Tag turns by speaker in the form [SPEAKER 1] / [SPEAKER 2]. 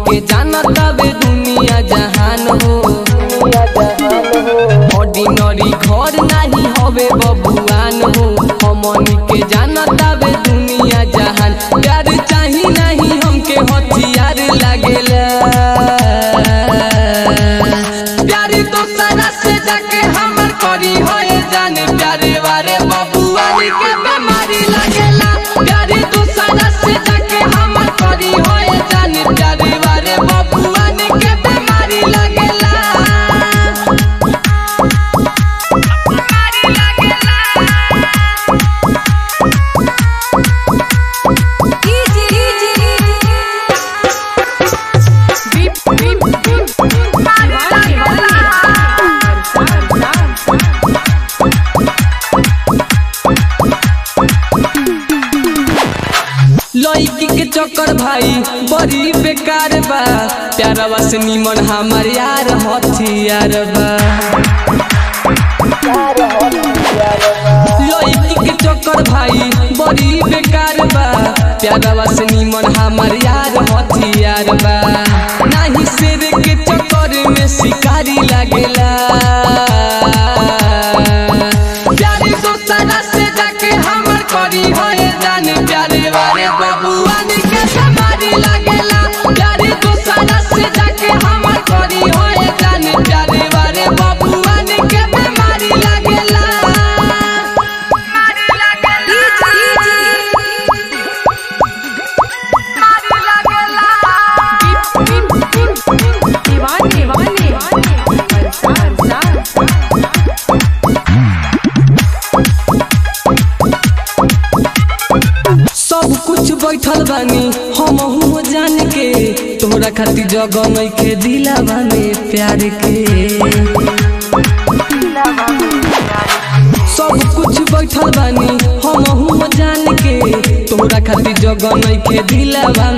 [SPEAKER 1] के जानता बे दुनिया जहान हो ऑर्डिनरी घर नाही हवे बबुआन हो हमनी के जानता बे दुनिया जहान प्यार चाही नहीं हमके हथियार लागेला प्यार दोसरा से जाके हमर करी होए जाने प्यारे वारे बबुआन के बीमारी लागेला प्यार दोसरा से जाके हमर करी होए जाने प्यारे वारे बबुआन के बीमारी लागेला लड़की के चक्कर भाई बड़ी बेकार बा प्यारवा से निमन हमार यार हथियार बा लड़की के चक्कर भाई बड़ी बेकार बा प्यारवा से निमन हमार यार हथियार बा नाही शेर के चक्कर में शिकारी लागेला प्यारे दोसरा से जाके हमर करी होए जाने प्यारे वाले बबुआन के समारी लागेला प्यारे दोसरा से जाके हमर करी होए जाने प्यारे वाले बबुआन के बीमारी लागेला
[SPEAKER 2] दीवाने दीवाने
[SPEAKER 1] सब कुछ बैठल बानी हम हूँ जान के तोहरा खातिर जगह नइखे दिलावा में प्यार के सब कुछ बैठल बानी हम हूँ जान के तोहरा खातिर जगह नइखे दिलावा